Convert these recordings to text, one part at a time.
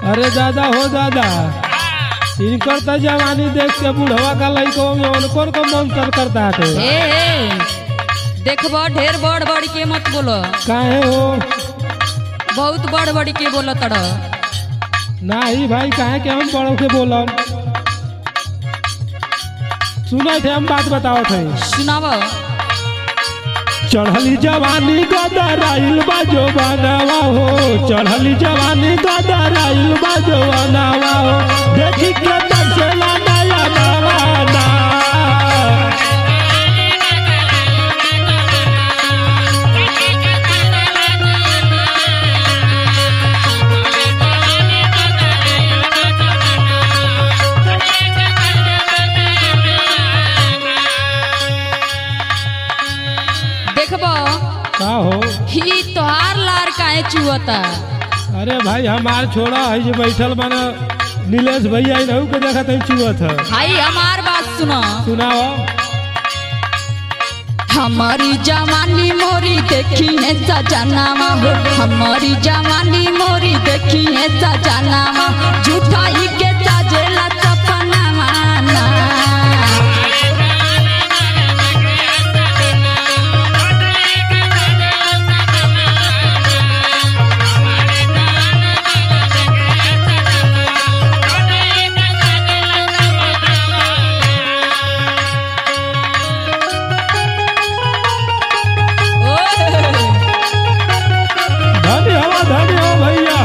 अरे दादा हो दादा इनकर तो जवानी देख के बुढ़वा का लड़कों में उनको को मन कर करता है ए ए देखबो ढेर बड़ बड़ के मत बोलो काहे हो बहुत बड़ बड़ के बोलो तड़ नहीं भाई काहे के हम बड़ों के बोलब सुना थे हम बात बताओ थे सुनाव चढ़ली जवानी गदराइल बा जो बनावा हो चढ़ली जवानी गदराइल बा जो बनावा हो देखी के तरसेला नया नवाना देखबो का हो ही तोहार लार काहे चुअता अरे भाई हमार छोड़ा है जो बैठल बना नीलेश भैया इनहू के देखा तई चुअत है भाई हमार बात सुनो सुनाओ हमारी जवानी मोरी देखी है सजनावा हो हमारी जवानी मोरी देखी है सजनावा झूठा ही के साजेला सपनावा ना धन्य हो धन्य हो भैया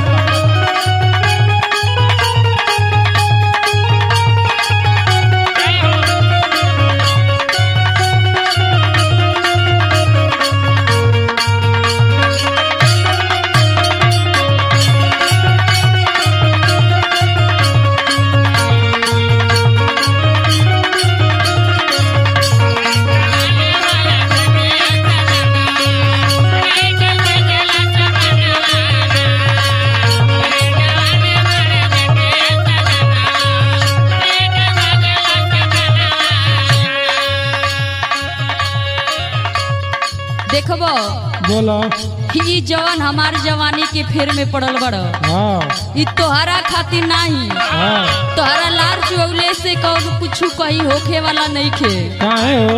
देखबो बोलो ही जवन हमार जवानी के फेर में पड़ल बड़ हाँ ई तोहरा खातिर नहीं हाँ तोहरा लार चुगले से कौन कुछ कहीं होखे वाला नहीं खे काहे हो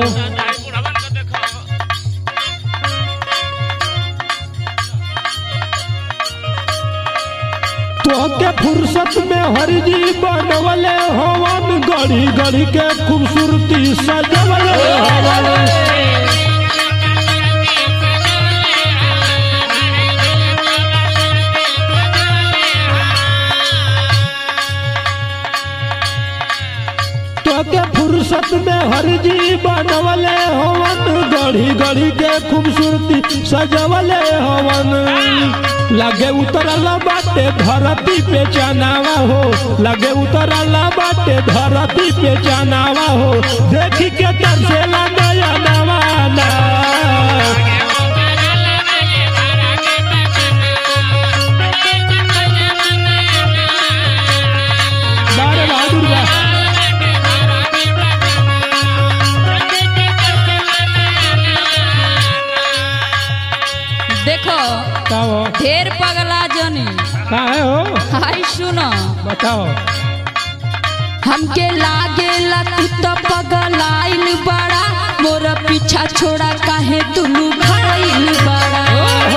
तोहके फुर्सत में हरजी बनवले हवन गड़ी गड़ी के खूबसूरती सजवले हवन तोके फुर्सत में हरजी बनवले हवन गढ़ी गढ़ी के खूबसूरती सजवले हवन लगे उतरल बाटे धरती पे जनावा हो लगे उतरल बाटे धरती पे जनावा हो देखी के तरसेला नया नवाना बारे बहादुर बा देखो बताओ ढेर पगला जनी काहे हो हाय सुनो बताओ हमके लागे तू तो पगलाइल बड़ा मोर पीछा छोड़ा काहे तुलू खाइल बड़ा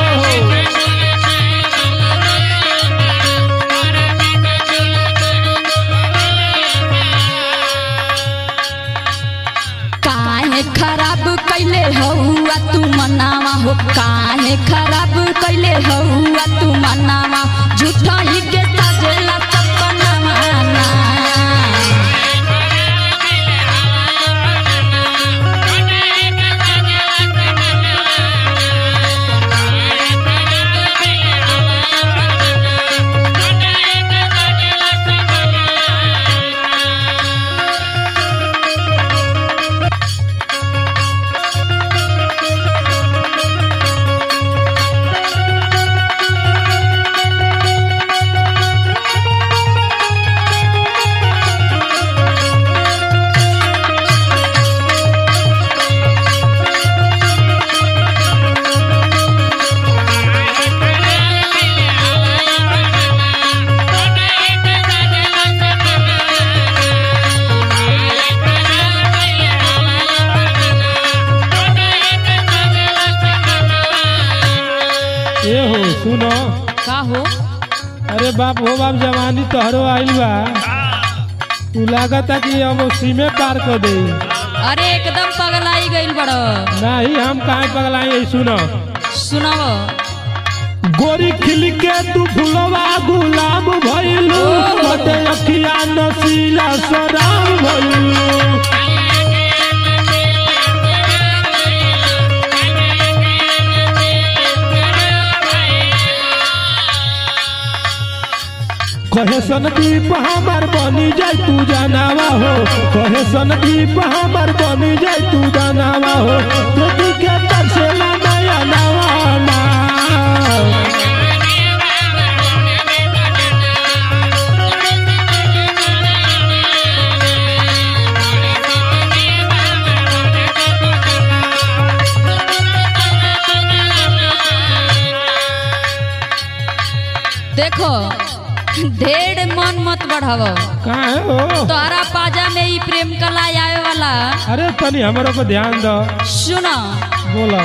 काहे खराब कैले हौआ तू मनावा हो काहे खराब कैले हौआ तू मनावा झूठा ही के सजेला सपनावा ना। सुनो का हो अरे बाप हो बाप जवानी तोहरो आइल बा तू लागता कि हम सीमे पार कर दे अरे एकदम पगलाई गइल बड़ नहीं हम काहे पगलाई सुनो सुनाओ गोरी खिल के तू फुलवा गुलाब भइलू बटे अखिया नसीला शराब भइलू कहे सन दीप हमार बनी जाय तू जानावा हो कहे सन दीप हमार बनी जाय तू जानावा हो देखी के तरसेला नया नवाना देखो ढेर मन मत बढ़ाव काहे हो तोहरा पाजा में ई प्रेम कला आवे वाला अरे तनी हमरो को ध्यान दो सुनो बोलो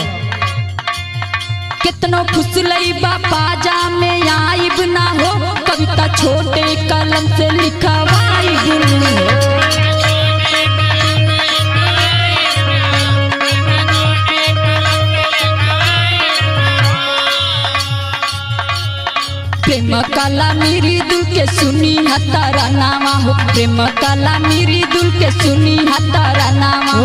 कितनो फुसलई बा पाजा में आइब ना हो कविता छोटे कलम से लिखवाइब हो प्रेम कला मेरी दिल के सुनी हतारा नामा हो प्रेम कला मेरी दिल के सुनी हतारा नामा